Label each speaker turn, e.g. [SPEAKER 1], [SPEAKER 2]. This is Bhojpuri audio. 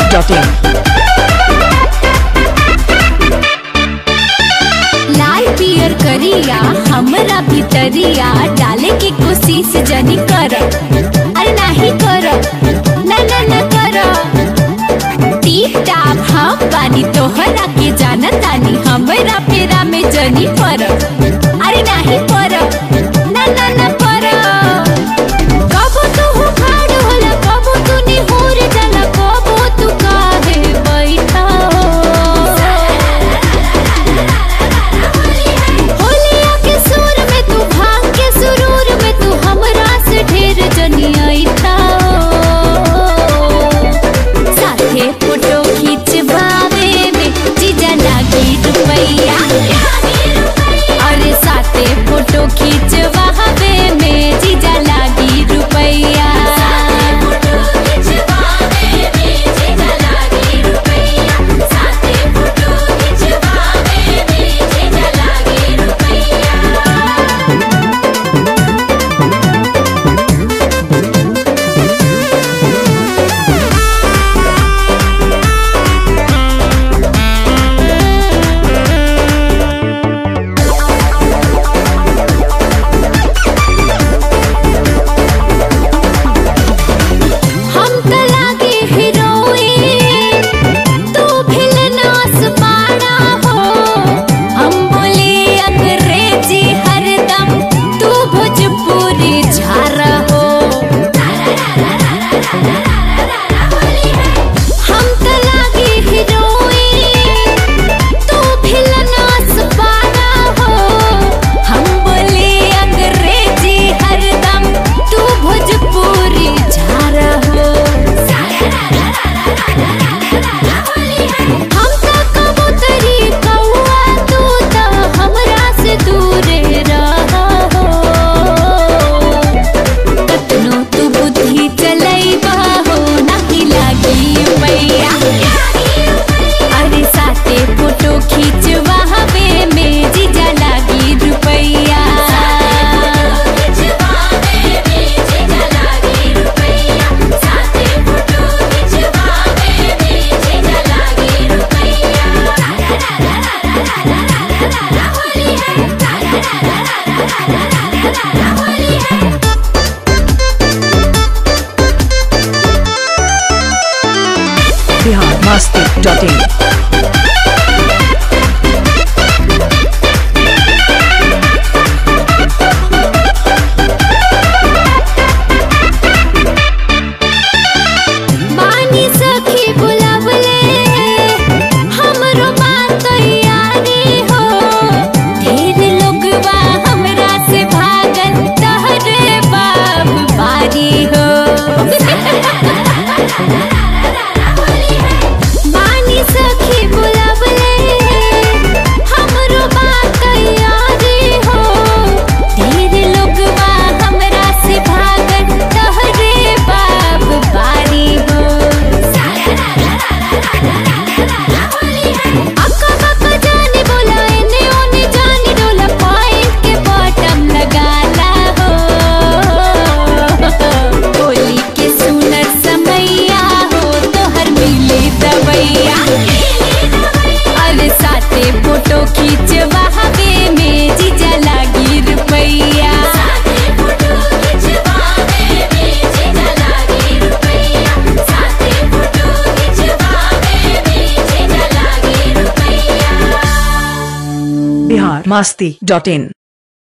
[SPEAKER 1] biharmasti.in
[SPEAKER 2] लाल पियर करिया हमरा भितरिया डाले के कोशिश जनी कर अरे नाही कर ना ना ना कर टीप टाप हम बानी तोहरा के जाना तानी हमरा फेरा में जनी पर अरे नाही पर ना ना ना पर कबो तू हुखाड़ होला कबो तू निहुर जाला कबो तू काहे बैठा होलिया के सुर में तू भांग के सुरूर में तू हमरा से ढेर जनियाई था साथे फोटो खिंचवावे में जीजा लागी रुपैया अरे साथे फोटो खिंचवावे में जीजा लागी रुपैया हम त लागे हीरोइन तू भिलनास पाड़ा हो हम बोले अंग्रेजी हरदम तू भोजपुरी झारा हो हम त लागे हीरोइन तू भिलनास पाड़ा हो हम बोले अंग्रेजी हरदम तू भोजपुरी झारा हो हम त कबूतरी कौआ तू त हमरा से दूरे रहा हो कतनो तू बुद्धि चलैबा हो नाही लागी मैया अरे साथे फोटो खींचवावे में जीजा लागी रुपैया
[SPEAKER 1] biharmasti.in
[SPEAKER 2] मानी सखी बुलावले हमरो बात तैयारी हो ढेर लोगवा हमरा से भागल तहरे बाब बारी हो मानी सखी बुलावले हमरो बात तैयारी हो ढेर लोगवा हमरा से भागल तहरे बाब बारी हो अक्का बक्का जाने बोला एने ओने जाने डोला पॉइंट के बॉटम लगाला हो होली के सुनर समैया हो तोहर मिले दवैया अरे साथे फोटो खींचवावे में जीजा लागी रुपैया
[SPEAKER 1] biharmasti.in